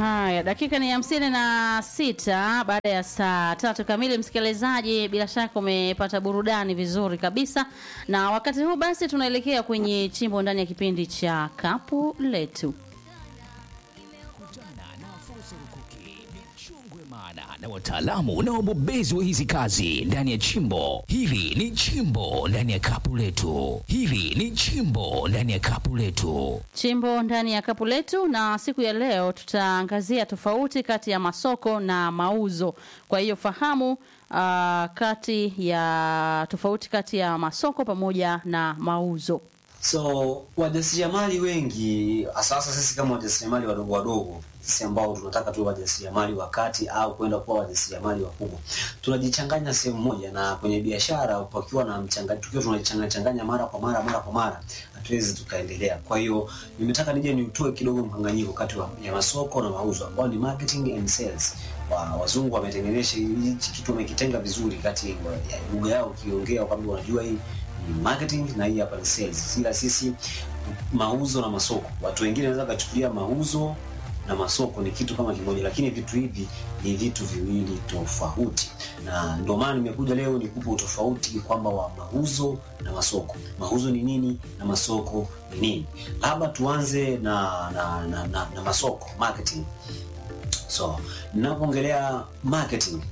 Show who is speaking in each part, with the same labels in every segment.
Speaker 1: Haya, dakika ni hamsini na sita baada ya saa tatu kamili. Msikilizaji, bila shaka umepata burudani vizuri kabisa, na wakati huu basi tunaelekea kwenye chimbo ndani ya kipindi cha kapu letu.
Speaker 2: Kutana na fursa rukuki, michongwe maana na wataalamu na wabobezi wa hizi kazi ndani ya chimbo hili. Ni chimbo ndani ya kapu letu, hili ni chimbo ndani ya kapu letu.
Speaker 1: Chimbo ndani ya kapu letu, na siku ya leo tutaangazia tofauti kati ya masoko na mauzo. Kwa hiyo fahamu uh, kati ya tofauti kati ya masoko pamoja na mauzo.
Speaker 3: So wajasiriamali wengi sasa, sisi kama wajasiriamali wadogo wadogo, sisi ambao tunataka tuwe wajasiriamali wa kati au kwenda kuwa wajasiriamali wakubwa, tunajichanganya sehemu moja, na kwenye biashara pakiwa na mchanga, tukiwa tunajichanganya changanya mara kwa mara mara kwa mara, hatuwezi tukaendelea. Kwa hiyo nimetaka nije niutoe kidogo mkanganyiko kati wa- ya masoko na mauzo, ambao ni marketing and sales. Wa, wazungu wametengenesha hichi kitu, wamekitenga vizuri kati ya lugha yao, ukiongea kwamba unajua hii ni marketing na hii hapa ni sales. Ila sisi mauzo na masoko, watu wengine wanaweza kuchukulia mauzo na masoko ni kitu kama kimoja, lakini vitu hivi ni vitu viwili tofauti, na ndio maana nimekuja leo nikupe utofauti kwamba wa mauzo na masoko. Mauzo ni nini na masoko ni nini? Labda tuanze na na, na, na, na masoko marketing. So ninapoongelea marketing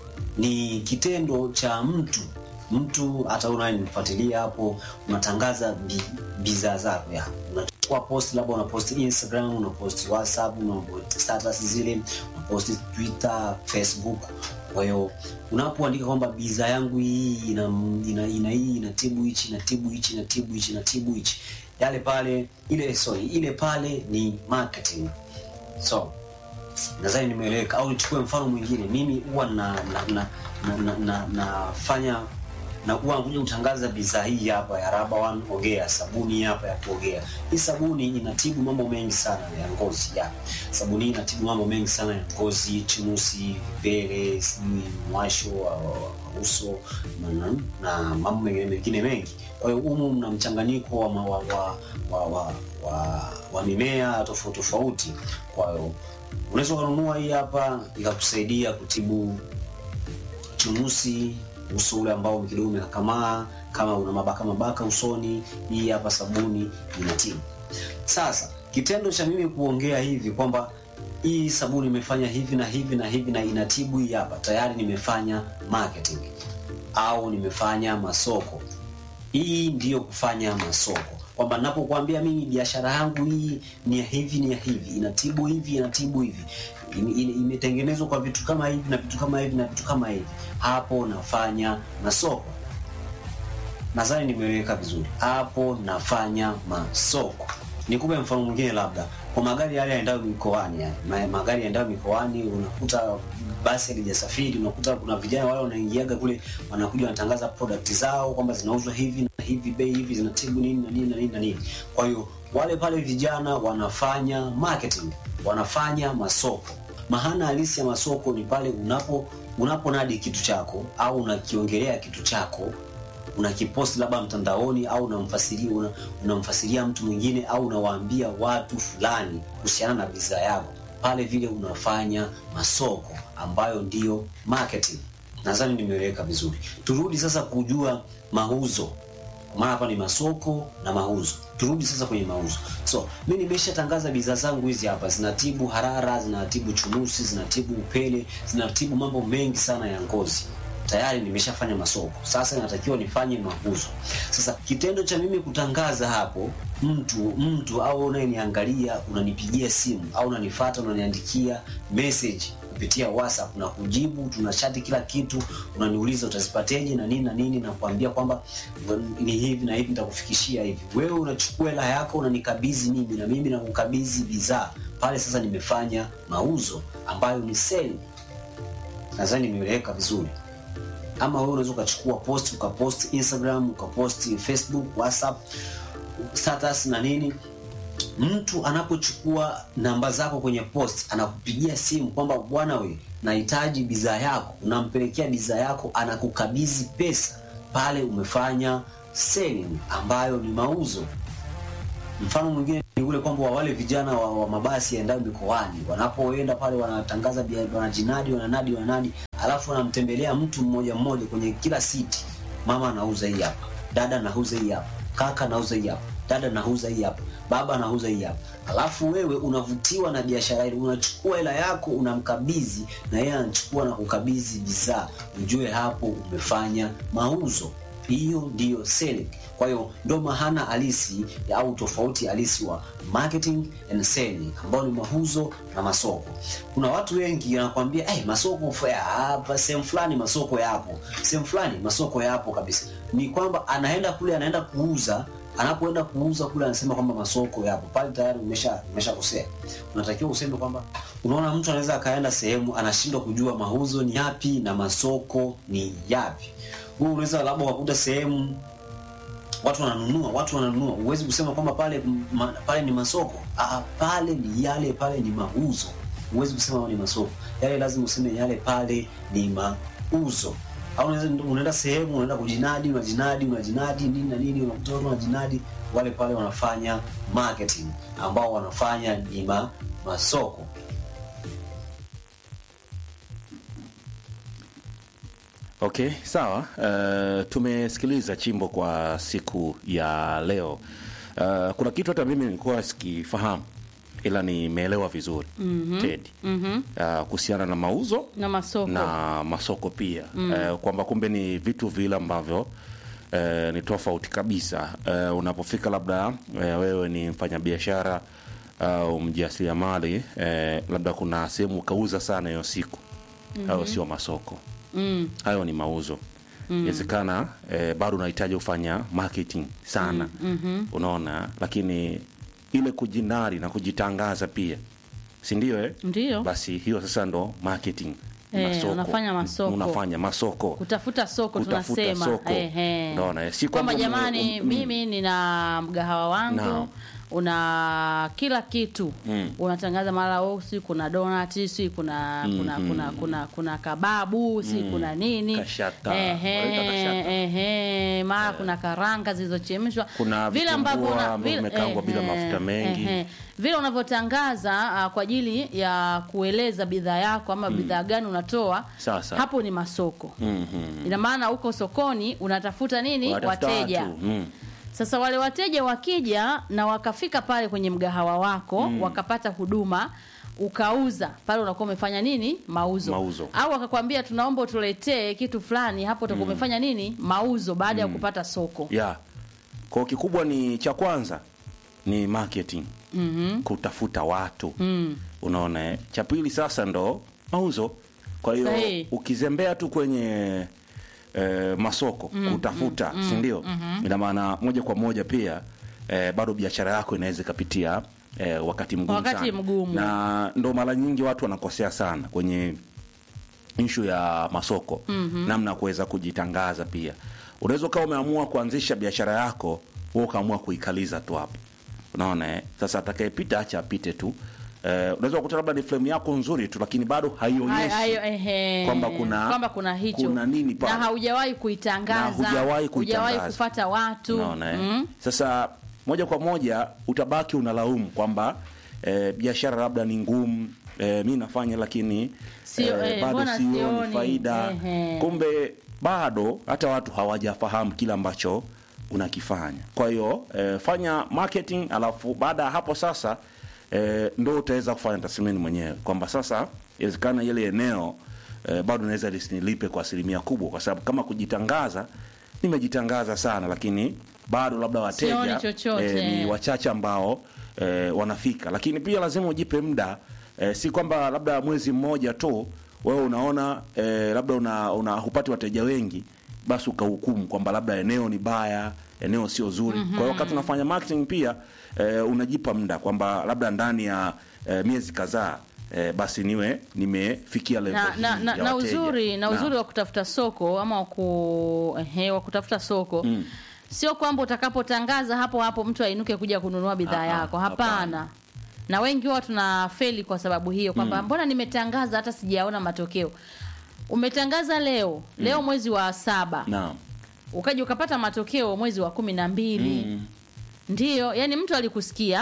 Speaker 3: ni kitendo cha mtu mtu hata unanifuatilia hapo unatangaza bi- bidhaa zako ya unachukua post labda unapost instagram unapost whatsapp unapost status zile unapost twitter facebook kwa hiyo unapoandika kwamba bidhaa yangu hii ina, ina, ina hii inatibu hichi inatibu hichi inatibu hichi inatibu hichi yale pale ile sorry ile pale ni marketing so nadhani nimeeleweka au nichukue mfano mwingine mimi huwa na na na na, na, na, nafanya na huwa nakuja kutangaza bidhaa hii hapa ya Raba One Ogea, sabuni hapa ya kuogea. Hii sabuni inatibu mambo mengi sana ya ngozi ya. Sabuni hii inatibu mambo mengi sana ya ngozi, chunusi, vipele, sijui mwasho wa, wa, wa uso na, na, na mambo mengine mengine mengi. Kwa hiyo humu mna mchanganyiko wa, ma- wa, wa, wa, wa, wa, wa mimea tofauti tofauti. Kwa hiyo unaweza ukanunua hii hapa ikakusaidia kutibu chunusi uso ule ambao kidogo umekakamaa kama una mabaka mabaka usoni hii hapa sabuni inatibu sasa kitendo cha mimi kuongea hivi kwamba hii sabuni imefanya hivi na hivi na hivi na inatibu hii hapa tayari nimefanya marketing au nimefanya masoko hii ndiyo kufanya masoko kwamba napokuambia mimi biashara yangu hii ni ya hivi ni ya hivi inatibu hivi inatibu hivi Ime- ime- imetengenezwa kwa vitu kama hivi na vitu kama hivi na vitu kama hivi hapo nafanya masoko nadhani nimeeleweka vizuri hapo nafanya masoko nikupe mfano mwingine labda kwa magari yale yaendayo mikoani yani. Ma, magari yaendayo mikoani unakuta basi halijasafiri unakuta kuna vijana wale wanaingiaga kule wanakuja wanatangaza product zao kwamba zinauzwa hivi na hivi bei hivi zinatibu nini na nini na nini na nini kwa hiyo wale pale vijana wanafanya marketing wanafanya masoko maana halisi ya masoko ni pale unapo unaponadi kitu chako au unakiongelea kitu chako unakiposti labda mtandaoni au unamfasiria una, unamfasiria mtu mwingine au unawaambia watu fulani kuhusiana na bidhaa yako pale vile unafanya masoko ambayo ndiyo marketing nadhani nimeeleweka vizuri turudi sasa kujua mauzo maana hapa ni masoko na mauzo turudi sasa kwenye mauzo so mi nimeshatangaza bidhaa zangu hizi hapa zinatibu harara zinatibu chunusi zinatibu upele zinatibu mambo mengi sana ya ngozi tayari nimeshafanya masoko sasa inatakiwa nifanye mauzo sasa kitendo cha mimi kutangaza hapo mtu mtu au unayeniangalia unanipigia simu au unanifata unaniandikia message kupitia whatsapp na kujibu tunachati kila kitu unaniuliza utazipateje na nini na nini na kuambia kwamba ni hivi na hivi nitakufikishia hivi wewe unachukua hela yako unanikabidhi mimi na mimi nakukabidhi bidhaa pale sasa nimefanya mauzo ambayo ni seli nadhani nimeeleweka vizuri ama wewe unaweza ukachukua post ukapost instagram ukapost facebook whatsapp status na nini mtu anapochukua namba zako kwenye post anakupigia simu kwamba bwana we nahitaji bidhaa yako unampelekea bidhaa yako anakukabidhi pesa pale umefanya selling ambayo ni mauzo mfano mwingine ni ule kwamba wale vijana wa, wa mabasi yaendayo mikoani wanapoenda pale wanatangaza bia- wanajinadi wananadi wananadi alafu wanamtembelea mtu mmoja mmoja kwenye kila siti mama anauza hii hapa dada anauza hii hapa kaka anauza hii hapa dada anauza hii hapa baba anauza hii hapa alafu wewe unavutiwa na biashara ile unachukua hela yako unamkabidhi na yeye anachukua na kukabidhi bidhaa ujue hapo umefanya mauzo hiyo ndiyo selling kwa hiyo ndo mahana halisi au tofauti halisi wa marketing and selling ambao ni mauzo na masoko kuna watu wengi wanakwambia hey, masoko fa- hapa sehemu fulani masoko yapo sehemu fulani masoko yapo kabisa ni kwamba anaenda kule anaenda kuuza anapoenda kuuza kule anasema kwamba masoko yapo pale tayari umesha umeshakosea unatakiwa useme kwamba unaona mtu anaweza akaenda sehemu anashindwa kujua mauzo ni yapi na masoko ni yapi huu unaweza labda ukakuta sehemu watu wananunua watu wananunua huwezi kusema kwamba pale ma, pale ni masoko ah, pale ni yale pale ni mauzo huwezi kusema ni masoko yale lazima useme yale pale ni mauzo au unaweza unaenda sehemu unaenda kujinadi unajinadi unajinadi nini na nini unakuta watu wanajinadi wale pale wanafanya marketing ambao wanafanya ni ma, masoko
Speaker 4: Okay, sawa. Uh, tumesikiliza chimbo kwa siku ya leo. Uh, kuna kitu hata mimi nilikuwa sikifahamu ila nimeelewa vizuri mm-hmm. Teddy mm-hmm. Uh, kuhusiana na mauzo
Speaker 1: na masoko
Speaker 4: na masoko pia mm. uh, kwamba kumbe ni vitu vile ambavyo uh, ni tofauti kabisa uh, unapofika labda uh, wewe ni mfanyabiashara au uh, mjasiriamali uh, labda kuna sehemu ukauza sana hiyo siku mm-hmm. hayo sio masoko
Speaker 1: mm.
Speaker 4: hayo ni mauzo inawezekana mm. eh, bado unahitaji kufanya marketing sana mm-hmm. unaona lakini ile kujinari na kujitangaza pia si ndio eh?
Speaker 1: Ndio.
Speaker 4: basi hiyo sasa ndo marketing
Speaker 1: Eh, unafanya masoko.
Speaker 4: unafanya masoko
Speaker 1: kutafuta soko
Speaker 4: Kutafuta
Speaker 1: tunasema
Speaker 4: soko.
Speaker 1: Ehe.
Speaker 4: Unaona, eh, si
Speaker 1: kwamba
Speaker 4: kwamba
Speaker 1: jamani
Speaker 4: ume- um-
Speaker 1: mimi nina mgahawa wangu
Speaker 4: Naam.
Speaker 1: una kila kitu
Speaker 4: Mm.
Speaker 1: unatangaza mara oh, si kuna donati si kuna kuna, kuna kuna kuna kababu si kuna nini
Speaker 4: Kashata.
Speaker 1: Ehe,
Speaker 4: Wanaita kashata.
Speaker 1: ehe, mara kuna karanga zilizochemshwa
Speaker 4: Kuna
Speaker 1: vile
Speaker 4: vitumbua
Speaker 1: ambavyo una-
Speaker 4: ambavyo
Speaker 1: vile-
Speaker 4: vimekaangwa bila
Speaker 1: ehe,
Speaker 4: mafuta mengi.
Speaker 1: ehe. vile unavyotangaza uh, kwa ajili ya kueleza bidhaa yako ama bidhaa gani unatoa
Speaker 4: Sasa.
Speaker 1: hapo ni masoko
Speaker 4: Mhm.
Speaker 1: ina maana uko sokoni unatafuta nini
Speaker 4: Wanatafuta
Speaker 1: wateja
Speaker 4: watu. Mm.
Speaker 1: sasa wale wateja wakija na wakafika pale kwenye mgahawa wako mm. wakapata huduma ukauza pale unakuwa umefanya nini mauzo,
Speaker 4: Mauzo.
Speaker 1: au akakwambia tunaomba utuletee kitu fulani hapo utakuwa umefanya nini mauzo baada ya kupata soko
Speaker 4: yeah. kwa kikubwa ni cha kwanza ni marketing
Speaker 1: mm-hmm.
Speaker 4: kutafuta watu
Speaker 1: mm.
Speaker 4: unaona eh? cha pili sasa ndo mauzo kwa hiyo
Speaker 1: Sahihi.
Speaker 4: ukizembea tu kwenye eh, masoko mm, kutafuta mm, si ndio mm-hmm. ina maana moja kwa moja pia eh, bado biashara yako inaweza ikapitia eh, wakati mgumu
Speaker 1: Wakati
Speaker 4: sana.
Speaker 1: mgumu.
Speaker 4: na ndo mara nyingi watu wanakosea sana kwenye ishu ya masoko mm-hmm. namna ya kuweza kujitangaza pia unaweza ukawa umeamua kuanzisha biashara yako wewe ukaamua kuikaliza tu hapo unaona eh? sasa atakayepita acha apite tu eh, unaweza kukuta labda ni frame yako nzuri tu lakini bado haionyeshi
Speaker 1: Hayo- ehe.
Speaker 4: kwamba kuna-
Speaker 1: kwamba kuna hicho
Speaker 4: kuna nini pale.
Speaker 1: na haujawahi kuitangaza
Speaker 4: Na hujawahi
Speaker 1: hujawahi
Speaker 4: kuitangaza.
Speaker 1: kufata watu
Speaker 4: unaona eh?
Speaker 1: mm.
Speaker 4: sasa moja kwa moja utabaki unalaumu kwamba eh, biashara labda ni ngumu eh, mi nafanya lakini
Speaker 1: Sio, eh,
Speaker 4: bado
Speaker 1: mbona
Speaker 4: sioni
Speaker 1: sioni?
Speaker 4: faida
Speaker 1: Ehe.
Speaker 4: kumbe bado hata watu hawajafahamu kile ambacho unakifanya kwa hiyo eh, fanya marketing alafu baada ya hapo sasa eh, ndo utaweza kufanya tathmini mwenyewe kwamba sasa inawezekana ile eneo eh, bado naweza lisinilipe kwa asilimia kubwa kwa sababu kama kujitangaza nimejitangaza sana lakini bado labda wateja
Speaker 1: Sioni chochote.
Speaker 4: ni wachache ambao eh, wanafika lakini pia lazima ujipe muda eh, si kwamba labda mwezi mmoja tu wewe unaona eh, labda una, una hupati wateja wengi basi ukahukumu kwamba labda eneo ni baya eneo sio zuri mm-hmm. kwa hiyo wakati unafanya marketing pia eh, unajipa muda kwamba labda ndani ya eh, miezi kadhaa eh, basi niwe nimefikia level
Speaker 1: na,
Speaker 4: hii
Speaker 1: na, na,
Speaker 4: ya
Speaker 1: na
Speaker 4: wateja.
Speaker 1: uzuri na uzuri wa kutafuta soko ama wa ku, ehe, wa kutafuta soko mm. sio kwamba utakapotangaza hapo hapo mtu ainuke kuja kununua bidhaa
Speaker 4: Ah, ah,
Speaker 1: yako hapana
Speaker 4: hapana.
Speaker 1: na wengi huwa tuna feli kwa sababu hiyo kwamba mbona nimetangaza hata sijaona matokeo umetangaza leo leo mwezi wa saba
Speaker 4: Naam.
Speaker 1: ukaja ukapata matokeo mwezi wa kumi na mbili
Speaker 4: Mm.
Speaker 1: ndiyo yani mtu alikusikia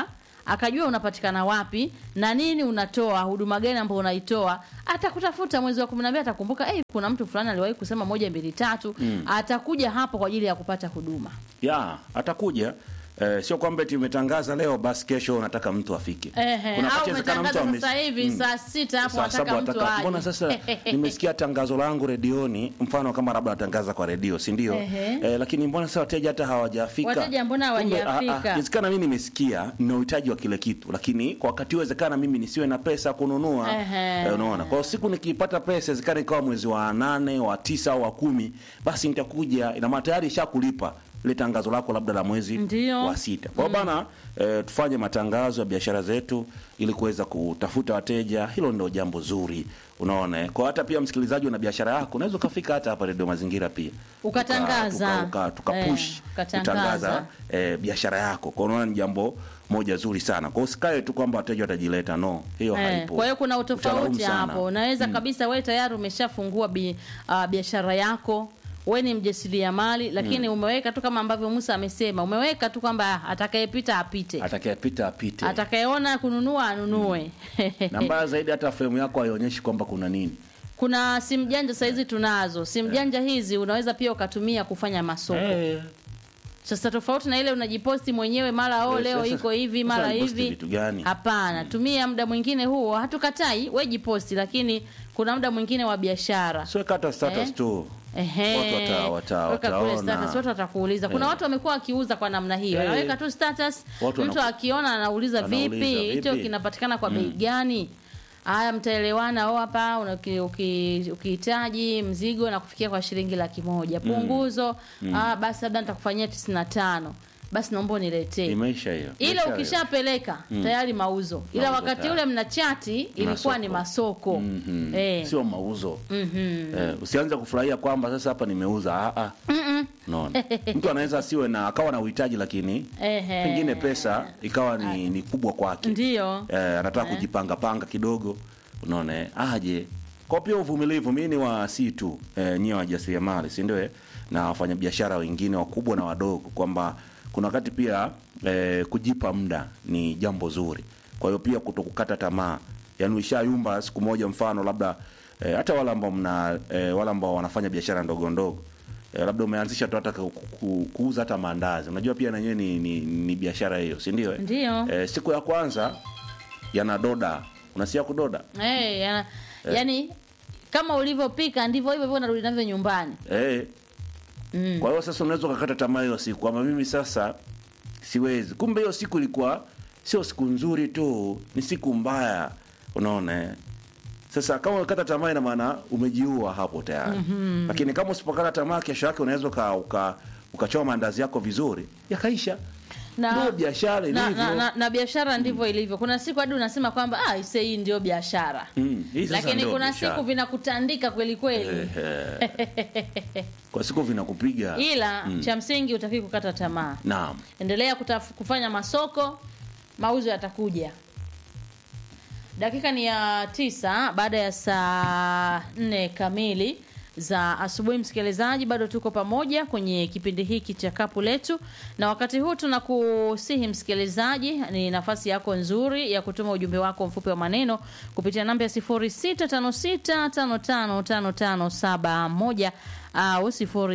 Speaker 1: akajua unapatikana wapi na nini unatoa huduma gani ambayo unaitoa atakutafuta mwezi wa kumi na mbili atakumbuka hey, kuna mtu fulani aliwahi kusema moja mbili tatu atakuja hapo kwa ajili ya kupata huduma
Speaker 4: ya atakuja Eh, sio kwamba eti umetangaza leo basi kesho unataka mtu afike.
Speaker 1: Ehe,
Speaker 4: Kuna
Speaker 1: au
Speaker 4: wakati inawezekana mtu
Speaker 1: umetangaza
Speaker 4: ame-
Speaker 1: sasa hivi
Speaker 4: Mm.
Speaker 1: saa sita hapo
Speaker 4: Saa
Speaker 1: wataka
Speaker 4: saba
Speaker 1: mtu
Speaker 4: wataka-
Speaker 1: aje.
Speaker 4: mbona sasa nimesikia tangazo langu redioni, mfano kama labda natangaza kwa redio, si ndio?
Speaker 1: Ehe.
Speaker 4: Eh, lakini mbona sasa wateja hata hawajafika?
Speaker 1: Wateja mbona
Speaker 4: Kumbe,
Speaker 1: hawajafika?
Speaker 4: ah, ah, Inawezekana mimi nimesikia nina uhitaji wa kile kitu, lakini kwa wakati uwezekana mimi nisiwe na pesa ya kununua.
Speaker 1: Ehe.
Speaker 4: Eh, unaona? Kwa hiyo siku nikipata pesa, inawezekana ikawa mwezi wa nane, wa tisa au wa kumi, basi nitakuja, ina maana tayari ishakulipa ile tangazo lako labda la mwezi
Speaker 1: Ndio.
Speaker 4: wa sita. Kwa hiyo bana, eh, tufanye matangazo ya biashara zetu ili kuweza kutafuta wateja. Hilo ndio jambo zuri, unaona. eh. Kwa hata pia msikilizaji, una biashara yako, unaweza ukafika hata hapa Radio Mazingira pia
Speaker 1: Ukatangaza.
Speaker 4: tuka, tuka, tuka
Speaker 1: Eh,
Speaker 4: push
Speaker 1: ukatangaza.
Speaker 4: kutangaza eh, biashara yako. Kwa hiyo unaona ni jambo moja zuri sana. Kwa hiyo usikae tu kwamba wateja watajileta, no, hiyo
Speaker 1: Eh,
Speaker 4: haipo.
Speaker 1: kwa hiyo kuna
Speaker 4: Utalaumu
Speaker 1: utofauti
Speaker 4: sana.
Speaker 1: hapo. Unaweza kabisa wewe tayari umeshafungua bi, uh, biashara yako wewe ni mjasiriamali lakini umeweka tu kama ambavyo Musa amesema, umeweka tu kwamba atakayepita apite,
Speaker 4: Atakayepita apite.
Speaker 1: atakayeona kununua anunue.
Speaker 4: Na mbaya zaidi hata fremu yako haionyeshi kwamba kuna nini.
Speaker 1: Kuna simu janja saizi tunazo. Simu janja hizi unaweza pia ukatumia kufanya masoko.
Speaker 4: Eh,
Speaker 1: Sasa tofauti na ile unajiposti mwenyewe mara oh,
Speaker 4: Eh,
Speaker 1: leo
Speaker 4: sasa-
Speaker 1: iko hivi
Speaker 4: sasa
Speaker 1: mara
Speaker 4: unajiposti
Speaker 1: hivi.
Speaker 4: vitu gani?
Speaker 1: Hapana, tumia muda mwingine huo, hatukatai we jiposti, lakini kuna muda mwingine wa biashara.
Speaker 4: Siweka hata status
Speaker 1: Eh?
Speaker 4: tu.
Speaker 1: Ehe.
Speaker 4: Watu wata- wata-
Speaker 1: Weka kule
Speaker 4: wataona.
Speaker 1: status, watu watakuuliza. Kuna
Speaker 4: Eh.
Speaker 1: watu wamekuwa wakiuza kwa namna hiyo,
Speaker 4: Eh.
Speaker 1: anaweka tu status,
Speaker 4: Watu
Speaker 1: mtu
Speaker 4: wanaku-
Speaker 1: akiona anauliza
Speaker 4: Anauliza,
Speaker 1: vipi, hicho
Speaker 4: vipi?
Speaker 1: kinapatikana kwa bei gani? Haya, mtaelewana au hapa una- uki- uki- ukihitaji mzigo na kufikia kwa shilingi laki moja punguzo, ah, basi labda nitakufanyia tisini na tano basi naomba uniletee
Speaker 4: Imeisha hiyo.
Speaker 1: ile
Speaker 4: Imeisha hiyo.
Speaker 1: ukishapeleka tayari mauzo, ila
Speaker 4: Mauzo
Speaker 1: wakati
Speaker 4: tayari.
Speaker 1: ule mna chati ilikuwa ni masoko
Speaker 4: Mhm.
Speaker 1: eh.
Speaker 4: Sio mauzo. Eh, usianze kufurahia kwamba sasa hapa nimeuza. Ah ah. Unaona? Mtu anaweza asiwe na akawa na uhitaji lakini
Speaker 1: Ehe.
Speaker 4: pengine pesa ikawa ni, ni kubwa kwake.
Speaker 1: Ndiyo.
Speaker 4: Eh, anataka kujipanga panga kidogo. Unaona? eh, Aje. Kwa pia uvumilivu, mimi ni wa si tu eh, nyie wajasiriamali, si ndio? eh? Na wafanyabiashara wengine wakubwa na wadogo kwamba kuna wakati pia eh, kujipa muda ni jambo zuri. Kwa hiyo pia kutokukata tamaa. Yaani ushayumba siku moja mfano labda eh, hata wale ambao mna eh, wale ambao wanafanya biashara ndogo ndogo eh, labda umeanzisha tu hata ku- ku- kuuza hata maandazi. Unajua pia na yenyewe ni, ni, ni biashara hiyo, si ndio? eh?
Speaker 1: Ndiyo.
Speaker 4: Eh, siku ya kwanza yanadoda. Unasikia kudoda?
Speaker 1: Eh, ya, yani kama ulivyopika ndivyo hivyo hivyo unarudi navyo nyumbani.
Speaker 4: Eh.
Speaker 1: Mm.
Speaker 4: Kwa hiyo sasa unaweza ukakata tamaa hiyo siku kwamba mimi sasa siwezi. Kumbe hiyo siku ilikuwa sio siku nzuri tu, ni siku mbaya. Unaona? eh? Sasa kama ukata tamaa ina maana umejiua hapo tayari. Lakini kama usipokata tamaa kesho yake unaweza uka, uka ukachoma maandazi yako vizuri yakaisha. Ndio biashara
Speaker 1: na,
Speaker 4: ilivyo.
Speaker 1: na, na, na biashara ndivyo ilivyo. Kuna siku hadi unasema kwamba ah, ise hii ndio biashara.
Speaker 4: Mm, hii sasa
Speaker 1: Lakini
Speaker 4: ndio
Speaker 1: kuna
Speaker 4: biashara.
Speaker 1: siku vinakutandika kweli kweli.
Speaker 4: Ehe. Kwa siku vinakupiga.
Speaker 1: Ila cha msingi utaki kukata tamaa.
Speaker 4: Naam.
Speaker 1: Endelea kutaf, kufanya masoko, mauzo yatakuja. Dakika ni ya tisa baada ya saa nne kamili za asubuhi. Msikilizaji, bado tuko pamoja kwenye kipindi hiki cha kapu letu, na wakati huu tunakusihi msikilizaji, ni nafasi yako nzuri ya kutuma ujumbe wako mfupi wa maneno kupitia namba ya 0656555571 au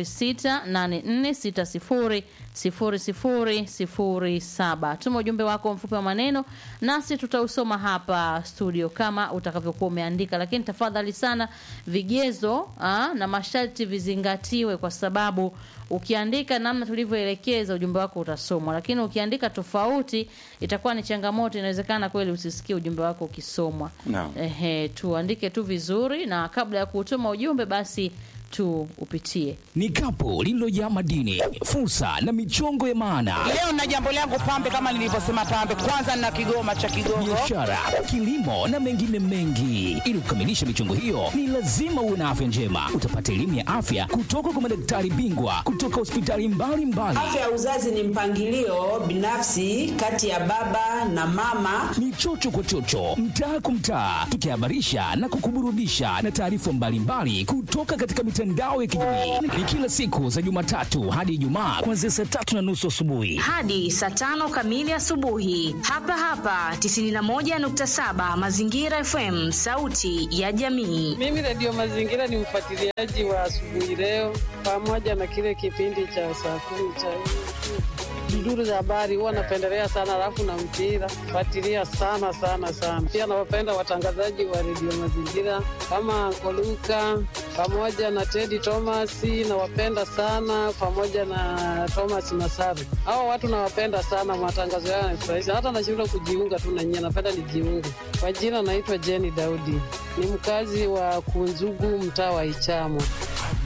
Speaker 1: 0684600007. Tuma ujumbe wako mfupi wa maneno nasi tutausoma hapa studio kama utakavyokuwa umeandika, lakini tafadhali sana vigezo aa, na masharti vizingatiwe, kwa sababu ukiandika namna tulivyoelekeza ujumbe wako utasomwa, lakini ukiandika tofauti itakuwa ni changamoto. Inawezekana kweli usisikie ujumbe wako ukisomwa.
Speaker 4: Naam.
Speaker 1: Ehe, tuandike tu vizuri, na kabla ya kutuma ujumbe basi tu upitie
Speaker 2: Ni kapu lililojaa madini, fursa na michongo ya maana,
Speaker 5: Leo na jambo langu pambe, kama nilivyosema pambe, kwanza na kigoma cha Kigogo.
Speaker 2: biashara, kilimo na mengine mengi. Ili kukamilisha michongo hiyo, ni lazima uwe na afya njema. Utapata elimu ya afya kutoka kwa madaktari bingwa kutoka hospitali mbalimbali.
Speaker 6: Afya ya uzazi ni mpangilio binafsi kati ya baba baba na mama.
Speaker 2: ni chocho kwa chocho, mtaa kwa mtaa, tukihabarisha na kukuburudisha na taarifa mbalimbali kutoka katika mitandao ya kijamii. Ni kila siku za Jumatatu hadi Ijumaa kuanzia saa tatu na nusu asubuhi.
Speaker 7: hadi saa tano kamili asubuhi hapa hapa 91.7 Mazingira FM, sauti ya jamii.
Speaker 8: Mimi Radio Mazingira ni mfuatiliaji wa asubuhi leo, pamoja na kile kipindi cha saa kumi cha duduru za habari, huwa napendelea sana, alafu na mpira fuatilia sana sana sana. Pia nawapenda watangazaji wa Radio Mazingira kama Koluka pamoja na Teddy Thomas, nawapenda sana pamoja na Thomas Masaru. Hawa watu nawapenda sana, matangazo yao yanafurahisha, hata nashindwa kujiunga tu na nyie, napenda nijiunge. Kwa jina naitwa Jenny Daudi, ni mkazi wa Kunzugu, mtaa wa Ichamo.